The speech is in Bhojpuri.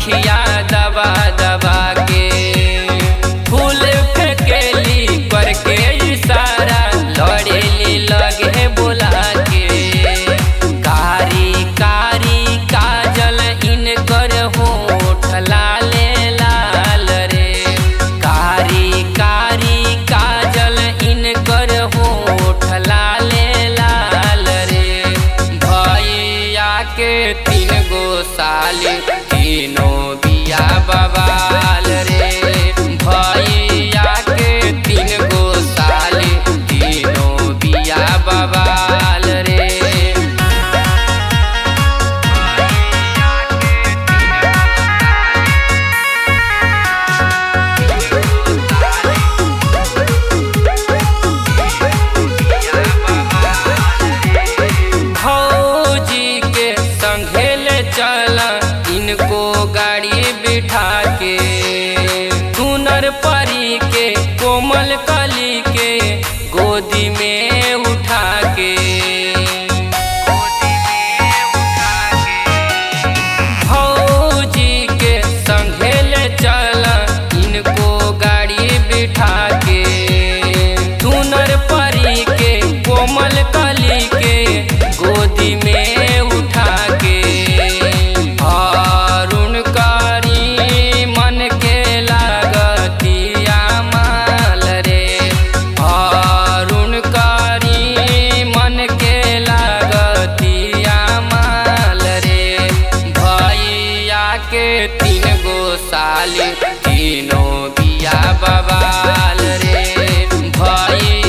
अखिया दबा दबा के फूल फेंकेली करके इशारा लड़ेली लगे बुला के कारी कारी काजल इनकर होठ लाले लाल रे कारी कारी काजल इनकर होठ लाले लाल रे भैया के तीन गो साली तीनों बिया बबाल रे भैया के तीन गो साली तीनों बिया बबाल रे भौजी के संघेल चल इनको गाड़ी बिठा के सुनर परी के कोमल कली के गोदी में उठा के भौजी के संघेल चल इनको गाड़ी बिठा के सुनर परी के कोमल कली के गोदी में उठा के अरुण कारी मन के लागतिया माल रे अरुण कारी मन के लागतिया माल रे भैया के तीन गो साली तीनों बिया बबाल रे भैया